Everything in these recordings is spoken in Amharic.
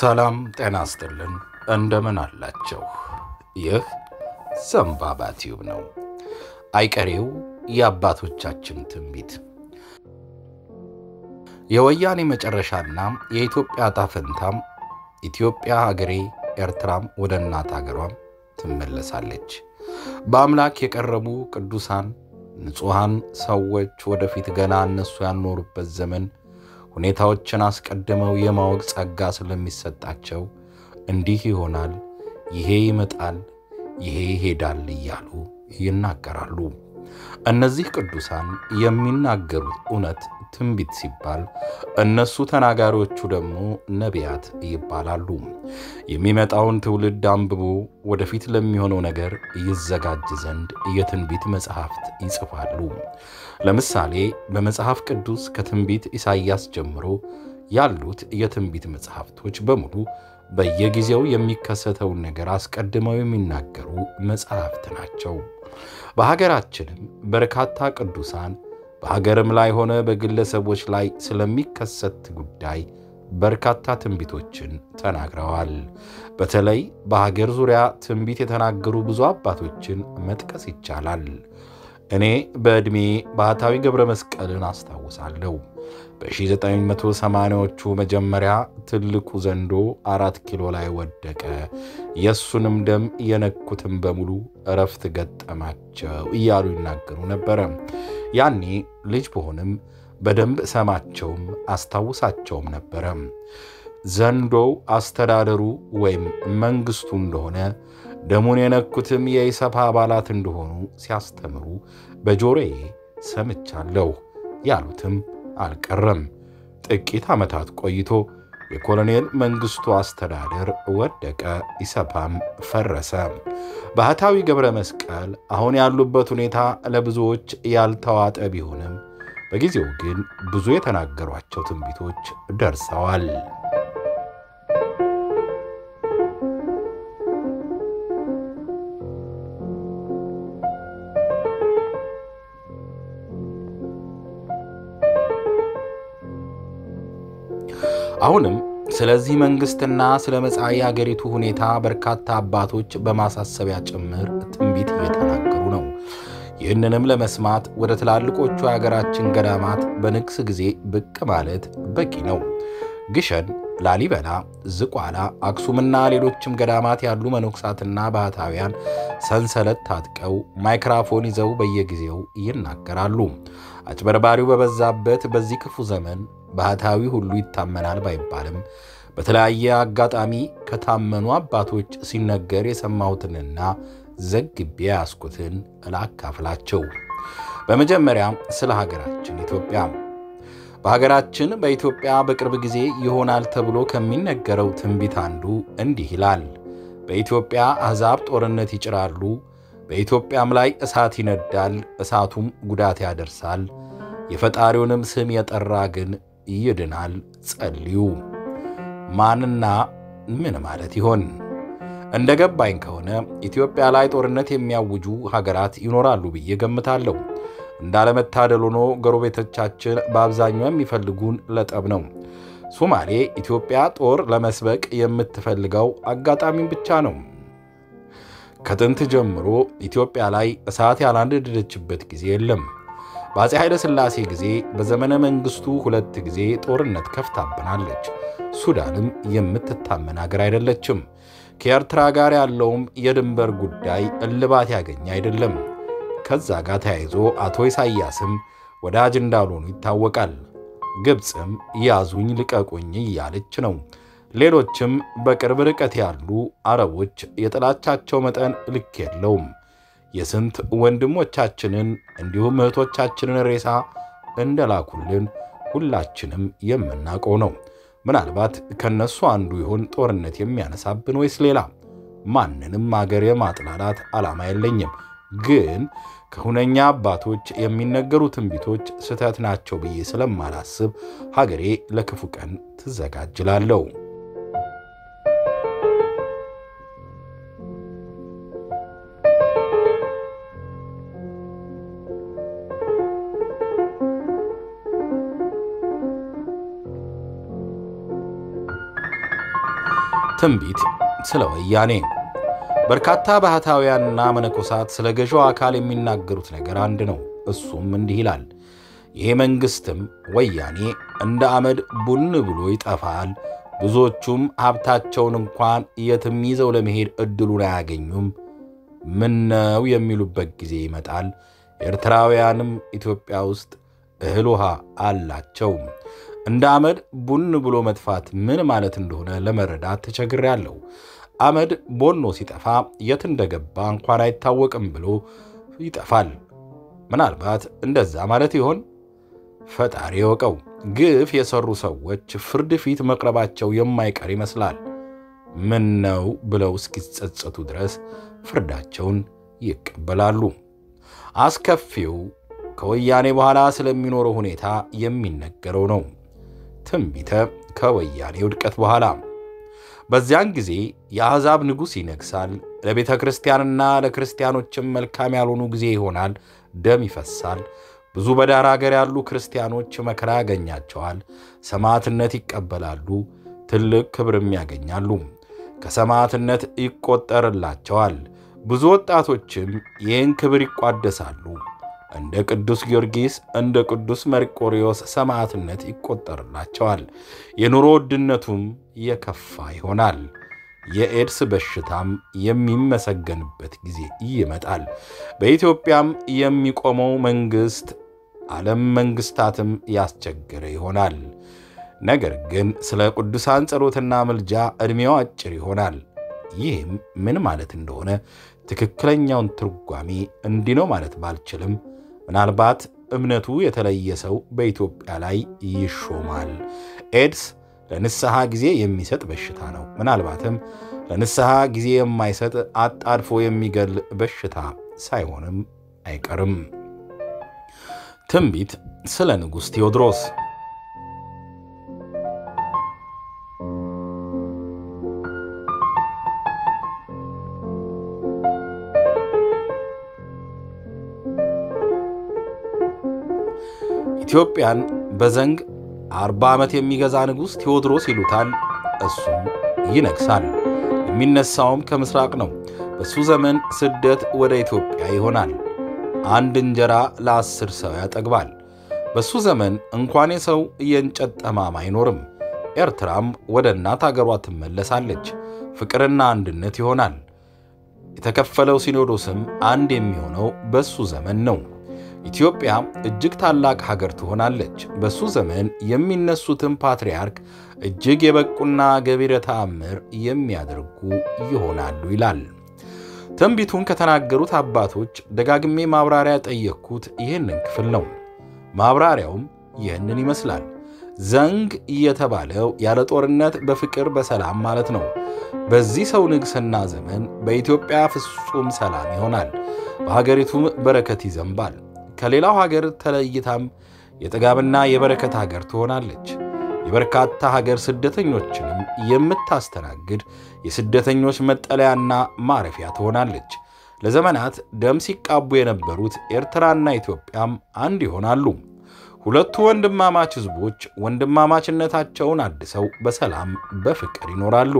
ሰላም ጤና ይስጥልን። እንደምን አላቸው? ይህ ዘንባባ ቲዩብ ነው። አይቀሬው የአባቶቻችን ትንቢት የወያኔ መጨረሻና የኢትዮጵያ ዕጣ ፈንታም ኢትዮጵያ ሀገሬ ኤርትራም ወደ እናት ሀገሯም ትመለሳለች። በአምላክ የቀረቡ ቅዱሳን ንጹሐን ሰዎች ወደፊት ገና እነሱ ያኖሩበት ዘመን ሁኔታዎችን አስቀድመው የማወቅ ጸጋ ስለሚሰጣቸው እንዲህ ይሆናል፣ ይሄ ይመጣል፣ ይሄ ይሄዳል እያሉ ይናገራሉ። እነዚህ ቅዱሳን የሚናገሩት እውነት ትንቢት ሲባል እነሱ ተናጋሪዎቹ ደግሞ ነቢያት ይባላሉ። የሚመጣውን ትውልድ አንብቦ ወደፊት ለሚሆነው ነገር ይዘጋጅ ዘንድ የትንቢት መጽሐፍት ይጽፋሉ። ለምሳሌ በመጽሐፍ ቅዱስ ከትንቢት ኢሳይያስ ጀምሮ ያሉት የትንቢት መጽሐፍቶች በሙሉ በየጊዜው የሚከሰተውን ነገር አስቀድመው የሚናገሩ መጽሐፍት ናቸው። በሀገራችንም በርካታ ቅዱሳን በሀገርም ላይ ሆነ በግለሰቦች ላይ ስለሚከሰት ጉዳይ በርካታ ትንቢቶችን ተናግረዋል። በተለይ በሀገር ዙሪያ ትንቢት የተናገሩ ብዙ አባቶችን መጥቀስ ይቻላል። እኔ በዕድሜ ባህታዊ ገብረ መስቀልን አስታውሳለሁ። በ1980ዎቹ መጀመሪያ ትልቁ ዘንዶ አራት ኪሎ ላይ ወደቀ፣ የእሱንም ደም የነኩትም በሙሉ እረፍት ገጠማቸው እያሉ ይናገሩ ነበረ። ያኔ ልጅ ብሆንም በደንብ ሰማቸውም አስታውሳቸውም ነበረ። ዘንዶው አስተዳደሩ ወይም መንግስቱ እንደሆነ ደሙን የነኩትም የኢሰፓ አባላት እንደሆኑ ሲያስተምሩ በጆሮዬ ሰምቻለሁ። ያሉትም አልቀረም። ጥቂት ዓመታት ቆይቶ የኮሎኔል መንግስቱ አስተዳደር ወደቀ፣ ኢሰፓም ፈረሰ። ባህታዊ ገብረ መስቀል አሁን ያሉበት ሁኔታ ለብዙዎች ያልተዋጠ ቢሆንም በጊዜው ግን ብዙ የተናገሯቸው ትንቢቶች ደርሰዋል። አሁንም ስለዚህ መንግሥትና ስለ መጻኢ አገሪቱ ሁኔታ በርካታ አባቶች በማሳሰቢያ ጭምር ትንቢት እየተናገሩ ነው። ይህንንም ለመስማት ወደ ትላልቆቹ የሀገራችን ገዳማት በንግስ ጊዜ ብቅ ማለት በቂ ነው። ግሸን፣ ላሊበላ፣ ዝቋላ፣ አክሱምና ሌሎችም ገዳማት ያሉ መነኮሳትና ባህታውያን ሰንሰለት ታጥቀው ማይክራፎን ይዘው በየጊዜው ይናገራሉ። አጭበርባሪው በበዛበት በዚህ ክፉ ዘመን ባህታዊ ሁሉ ይታመናል ባይባልም በተለያየ አጋጣሚ ከታመኑ አባቶች ሲነገር የሰማሁትንና ዘግቤ ያስኩትን ላካፍላቸው። በመጀመሪያ ስለ ሀገራችን ኢትዮጵያ። በሀገራችን በኢትዮጵያ በቅርብ ጊዜ ይሆናል ተብሎ ከሚነገረው ትንቢት አንዱ እንዲህ ይላል። በኢትዮጵያ አሕዛብ ጦርነት ይጭራሉ፣ በኢትዮጵያም ላይ እሳት ይነዳል፣ እሳቱም ጉዳት ያደርሳል። የፈጣሪውንም ስም የጠራ ግን ይድናል። ጸልዩ። ማንና ምን ማለት ይሆን? እንደ ገባኝ ከሆነ ኢትዮጵያ ላይ ጦርነት የሚያውጁ ሀገራት ይኖራሉ ብዬ ገምታለሁ። እንዳለመታደል ሆኖ ጎረቤቶቻችን በአብዛኛው የሚፈልጉን ለጠብ ነው። ሶማሌ ኢትዮጵያ ጦር ለመስበቅ የምትፈልገው አጋጣሚን ብቻ ነው። ከጥንት ጀምሮ ኢትዮጵያ ላይ እሳት ያላንደደችበት ጊዜ የለም። በአፄ ኃይለ ሥላሴ ጊዜ በዘመነ መንግሥቱ ሁለት ጊዜ ጦርነት ከፍታብናለች። ሱዳንም የምትታመን አገር አይደለችም። ከኤርትራ ጋር ያለውም የድንበር ጉዳይ እልባት ያገኘ አይደለም። ከዛ ጋር ተያይዞ አቶ ኢሳያስም ወዳጅ እንዳልሆኑ ይታወቃል። ግብፅም ያዙኝ ልቀቁኝ እያለች ነው። ሌሎችም በቅርብ ርቀት ያሉ አረቦች የጥላቻቸው መጠን ልክ የለውም። የስንት ወንድሞቻችንን እንዲሁም እህቶቻችንን ሬሳ እንደላኩልን ሁላችንም የምናውቀው ነው። ምናልባት ከነሱ አንዱ ይሆን ጦርነት የሚያነሳብን ወይስ ሌላ? ማንንም አገር የማጥላላት ዓላማ የለኝም። ግን ከሁነኛ አባቶች የሚነገሩ ትንቢቶች ስህተት ናቸው ብዬ ስለማላስብ ሀገሬ ለክፉ ቀን ትዘጋጅላለሁ። ትንቢት ስለ ወያኔ በርካታ ባህታውያንና መነኮሳት ስለ ገዢው አካል የሚናገሩት ነገር አንድ ነው። እሱም እንዲህ ይላል። ይሄ መንግሥትም ወያኔ እንደ አመድ ቡን ብሎ ይጠፋል። ብዙዎቹም ሀብታቸውን እንኳን የትም ይዘው ለመሄድ ዕድሉን አያገኙም። ምነው የሚሉበት ጊዜ ይመጣል። ኤርትራውያንም ኢትዮጵያ ውስጥ እህል ውሃ አላቸው። እንደ አመድ ቡን ብሎ መጥፋት ምን ማለት እንደሆነ ለመረዳት ተቸግሬያለሁ። አመድ ቦኖ ሲጠፋ የት እንደገባ እንኳን አይታወቅም ብሎ ይጠፋል። ምናልባት እንደዛ ማለት ይሆን? ፈጣሪ የወቀው። ግፍ የሰሩ ሰዎች ፍርድ ፊት መቅረባቸው የማይቀር ይመስላል። ምን ነው ብለው እስኪጸጸቱ ድረስ ፍርዳቸውን ይቀበላሉ። አስከፊው ከወያኔ በኋላ ስለሚኖረው ሁኔታ የሚነገረው ነው። ትንቢተ ከወያኔ ውድቀት በኋላ በዚያን ጊዜ የአሕዛብ ንጉሥ ይነግሣል። ለቤተ ክርስቲያንና ለክርስቲያኖችም መልካም ያልሆኑ ጊዜ ይሆናል። ደም ይፈሳል። ብዙ በዳር አገር ያሉ ክርስቲያኖች መከራ ያገኛቸዋል። ሰማዕትነት ይቀበላሉ። ትልቅ ክብርም ያገኛሉ። ከሰማዕትነት ይቆጠርላቸዋል። ብዙ ወጣቶችም ይህን ክብር ይቋደሳሉ። እንደ ቅዱስ ጊዮርጊስ እንደ ቅዱስ መርቆሪዎስ ሰማዕትነት ይቆጠርላቸዋል። የኑሮ ውድነቱም የከፋ ይሆናል። የኤድስ በሽታም የሚመሰገንበት ጊዜ ይመጣል። በኢትዮጵያም የሚቆመው መንግሥት ዓለም መንግሥታትም ያስቸገረ ይሆናል። ነገር ግን ስለ ቅዱሳን ጸሎትና ምልጃ ዕድሜው አጭር ይሆናል። ይህም ምን ማለት እንደሆነ ትክክለኛውን ትርጓሜ እንዲህ ነው ማለት ባልችልም ምናልባት እምነቱ የተለየ ሰው በኢትዮጵያ ላይ ይሾማል። ኤድስ ለንስሐ ጊዜ የሚሰጥ በሽታ ነው። ምናልባትም ለንስሐ ጊዜ የማይሰጥ አጣድፎ የሚገል በሽታ ሳይሆንም አይቀርም። ትንቢት ስለ ንጉሥ ቴዎድሮስ ኢትዮጵያን በዘንግ አርባ ዓመት የሚገዛ ንጉሥ ቴዎድሮስ ይሉታል። እሱም ይነግሣል። የሚነሳውም ከምሥራቅ ነው። በሱ ዘመን ስደት ወደ ኢትዮጵያ ይሆናል። አንድ እንጀራ ለአስር ሰው ያጠግባል። በሱ ዘመን እንኳን የሰው የእንጨት ጠማማ አይኖርም። ኤርትራም ወደ እናት አገሯ ትመለሳለች። ፍቅርና አንድነት ይሆናል። የተከፈለው ሲኖዶስም አንድ የሚሆነው በሱ ዘመን ነው። ኢትዮጵያ እጅግ ታላቅ ሀገር ትሆናለች። በሱ ዘመን የሚነሱትን ፓትርያርክ እጅግ የበቁና ገቢረ ተአምር የሚያደርጉ ይሆናሉ ይላል። ትንቢቱን ከተናገሩት አባቶች ደጋግሜ ማብራሪያ ጠየቅኩት ይህንን ክፍል ነው። ማብራሪያውም ይህንን ይመስላል። ዘንግ የተባለው ያለ ጦርነት በፍቅር በሰላም ማለት ነው። በዚህ ሰው ንግሥና ዘመን በኢትዮጵያ ፍጹም ሰላም ይሆናል። በሀገሪቱም በረከት ይዘንባል። ከሌላው ሀገር ተለይታም የጥጋብና የበረከት ሀገር ትሆናለች። የበርካታ ሀገር ስደተኞችንም የምታስተናግድ የስደተኞች መጠለያና ማረፊያ ትሆናለች። ለዘመናት ደም ሲቃቡ የነበሩት ኤርትራና ኢትዮጵያም አንድ ይሆናሉ። ሁለቱ ወንድማማች ሕዝቦች ወንድማማችነታቸውን አድሰው በሰላም በፍቅር ይኖራሉ።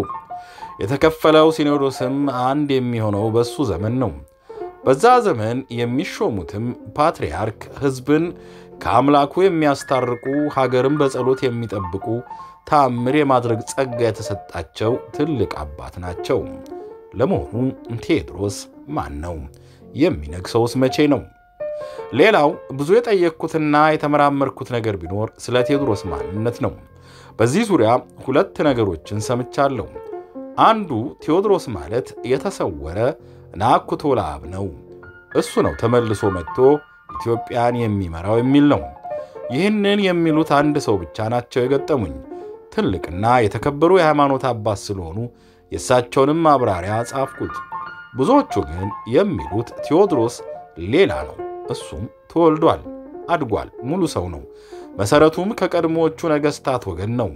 የተከፈለው ሲኖዶስም አንድ የሚሆነው በሱ ዘመን ነው። በዛ ዘመን የሚሾሙትም ፓትርያርክ ሕዝብን ከአምላኩ የሚያስታርቁ ሀገርን በጸሎት የሚጠብቁ ተአምር የማድረግ ጸጋ የተሰጣቸው ትልቅ አባት ናቸው። ለመሆኑ ቴዎድሮስ ማን ነው? የሚነግሰውስ መቼ ነው? ሌላው ብዙ የጠየቅኩትና የተመራመርኩት ነገር ቢኖር ስለ ቴዎድሮስ ማንነት ነው። በዚህ ዙሪያ ሁለት ነገሮችን ሰምቻለሁ። አንዱ ቴዎድሮስ ማለት የተሰወረ ናኩቶ ለአብ ነው። እሱ ነው ተመልሶ መጥቶ ኢትዮጵያን የሚመራው የሚል ነው። ይህንን የሚሉት አንድ ሰው ብቻ ናቸው የገጠሙኝ። ትልቅና የተከበሩ የሃይማኖት አባት ስለሆኑ የእሳቸውንም ማብራሪያ ጻፍኩት። ብዙዎቹ ግን የሚሉት ቴዎድሮስ ሌላ ነው። እሱም ተወልዷል፣ አድጓል፣ ሙሉ ሰው ነው። መሠረቱም ከቀድሞዎቹ ነገሥታት ወገን ነው።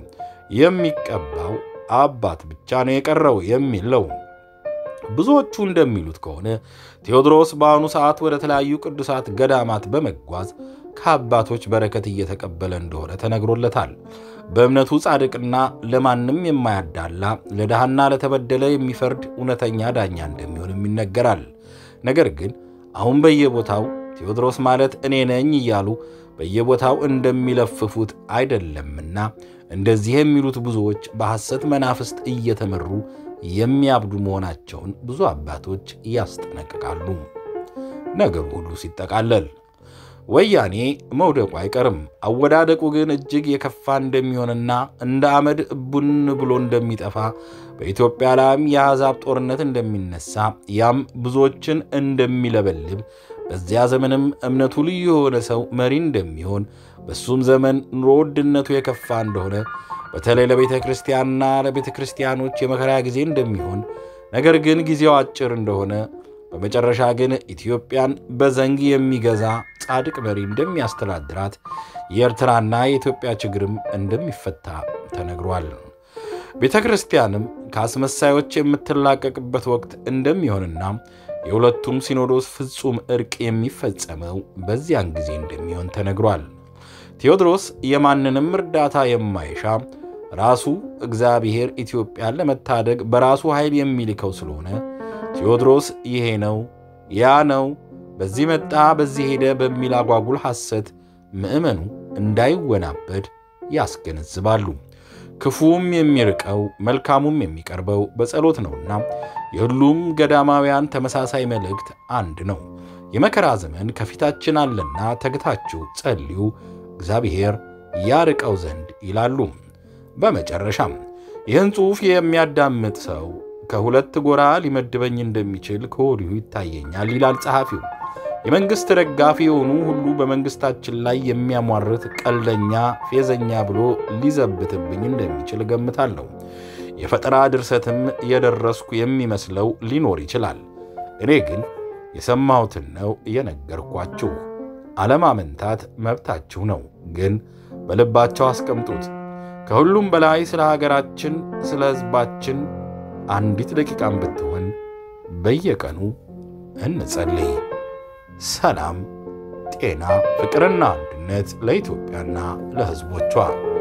የሚቀባው አባት ብቻ ነው የቀረው የሚል ነው። ብዙዎቹ እንደሚሉት ከሆነ ቴዎድሮስ በአሁኑ ሰዓት ወደ ተለያዩ ቅዱሳት ገዳማት በመጓዝ ከአባቶች በረከት እየተቀበለ እንደሆነ ተነግሮለታል። በእምነቱ ጻድቅና ለማንም የማያዳላ ለድሃና ለተበደለ የሚፈርድ እውነተኛ ዳኛ እንደሚሆንም ይነገራል። ነገር ግን አሁን በየቦታው ቴዎድሮስ ማለት እኔ ነኝ እያሉ በየቦታው እንደሚለፍፉት አይደለምና እንደዚህ የሚሉት ብዙዎች በሐሰት መናፍስት እየተመሩ የሚያብዱ መሆናቸውን ብዙ አባቶች ያስጠነቅቃሉ። ነገሩ ሁሉ ሲጠቃለል ወያኔ መውደቁ አይቀርም። አወዳደቁ ግን እጅግ የከፋ እንደሚሆንና እንደ አመድ ቡን ብሎ እንደሚጠፋ በኢትዮጵያ ላይም የአሕዛብ ጦርነት እንደሚነሳ ያም ብዙዎችን እንደሚለበልብ በዚያ ዘመንም እምነቱ ልዩ የሆነ ሰው መሪ እንደሚሆን በሱም ዘመን ኑሮ ውድነቱ የከፋ እንደሆነ በተለይ ለቤተ ክርስቲያንና ለቤተ ክርስቲያኖች የመከራ ጊዜ እንደሚሆን ነገር ግን ጊዜው አጭር እንደሆነ በመጨረሻ ግን ኢትዮጵያን በዘንግ የሚገዛ ጻድቅ መሪ እንደሚያስተዳድራት የኤርትራና የኢትዮጵያ ችግርም እንደሚፈታ ተነግሯል። ቤተ ክርስቲያንም ከአስመሳዮች የምትላቀቅበት ወቅት እንደሚሆንና የሁለቱም ሲኖዶስ ፍጹም ዕርቅ የሚፈጸመው በዚያን ጊዜ እንደሚሆን ተነግሯል። ቴዎድሮስ የማንንም እርዳታ የማይሻ ራሱ እግዚአብሔር ኢትዮጵያን ለመታደግ በራሱ ኃይል የሚልከው ስለሆነ ቴዎድሮስ ይሄ ነው ያ ነው፣ በዚህ መጣ በዚህ ሄደ በሚል አጓጉል ሐሰት ምዕመኑ እንዳይወናበድ ያስገነዝባሉ። ክፉም የሚርቀው መልካሙም የሚቀርበው በጸሎት ነውና የሁሉም ገዳማውያን ተመሳሳይ መልእክት አንድ ነው። የመከራ ዘመን ከፊታችን አለና ተግታችሁ ጸልዩ፣ እግዚአብሔር ያርቀው ዘንድ ይላሉ። በመጨረሻም ይህን ጽሑፍ የሚያዳምጥ ሰው ከሁለት ጎራ ሊመድበኝ እንደሚችል ከወዲሁ ይታየኛል ይላል ጸሐፊው። የመንግሥት ደጋፊ የሆኑ ሁሉ በመንግሥታችን ላይ የሚያሟርት ቀልደኛ፣ ፌዘኛ ብሎ ሊዘብትብኝ እንደሚችል እገምታለሁ። የፈጠራ ድርሰትም የደረስኩ የሚመስለው ሊኖር ይችላል። እኔ ግን የሰማሁትን ነው የነገርኳችሁ። አለማመንታት መብታችሁ ነው፣ ግን በልባቸው አስቀምጡት። ከሁሉም በላይ ስለ ሀገራችን፣ ስለ ሕዝባችን አንዲት ደቂቃም ብትሆን በየቀኑ እንጸልይ። ሰላም፣ ጤና፣ ፍቅርና አንድነት ለኢትዮጵያና ለሕዝቦቿ።